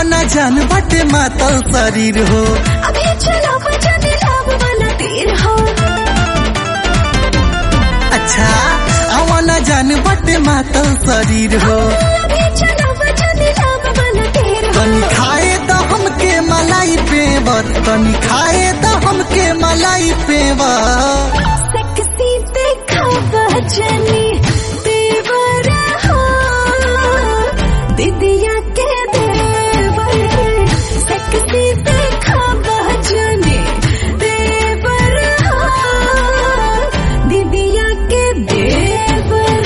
आवाना जान बटे मातल शरीर हो अभी चलो बजाने लाभ वाला तीर हो अच्छा आवाना जान बटे मातल शरीर हो अभी चलो बजाने लाभ वाला तीर हो तनी खाए तो हमके मलाई पेवर तनी खाए तो हमके मलाई पेवर सेक्सी देखा बजनी देवर हो दीदिया के देवर सेक्सी देखा बजनी देवर हो दीदिया के देवर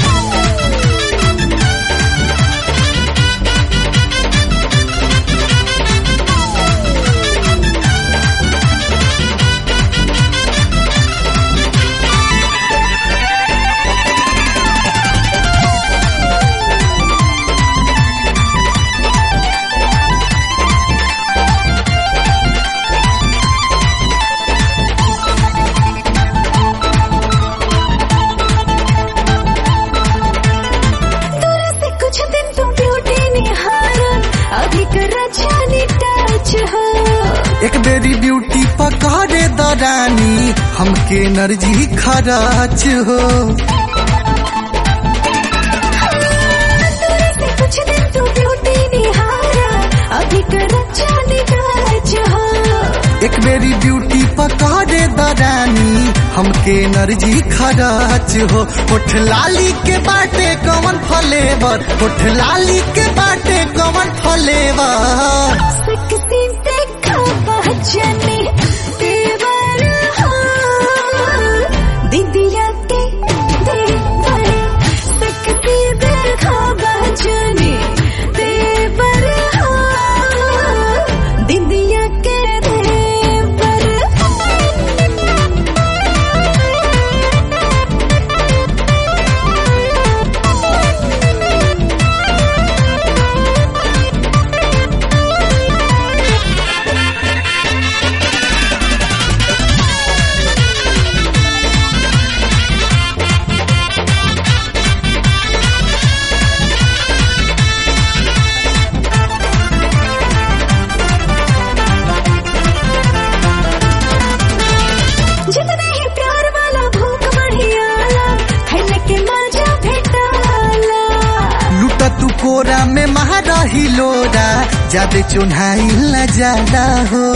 दूर से कुछ दिन तुम ब्यूटी निहारा अभी कर जानी टच हो एक बेरी ब्यूटी पकड़े दरानी हमके एनर्जी खराच हो दूर से कुछ दिन तुम ब्यूटी निहारा अभी कर जानी टच हो एक बेरी ब्यूटी पकड़े दरानी हमके एनर्जी खराच हो उठ लाली के बाटे कवन फलेवर उठ लाली के बाटे कवन फलेवर सेक्सी देखा बजनी देवर हो दीदिया के देवर सेक्सी देखा बजनी देवर हो दीदिया के देवर जितने ही प्यार वाला भूख बढ़ियाला खाने के मजा भेटाला लुटा तू कोरा में महारही लोरा जादे चुन्हाई न जाला हो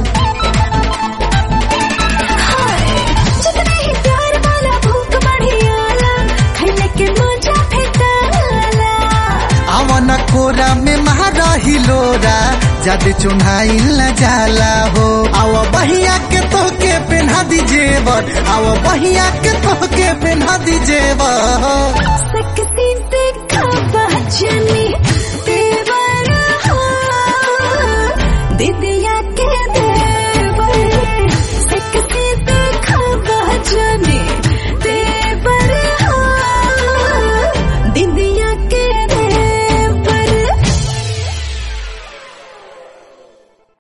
हाय जितने ही प्यार वाला भूख बढ़ियाला खाने के मजा भेटाला आवन कोरा में महारही लोरा जादे चुन्हाई न जाला हो आव बहिया के तोहके पेन्हा दी जेवर आव बहिया के तोहके पेन्हा दी जेवर सेक्सी देखा बजनी देवर हो दीदी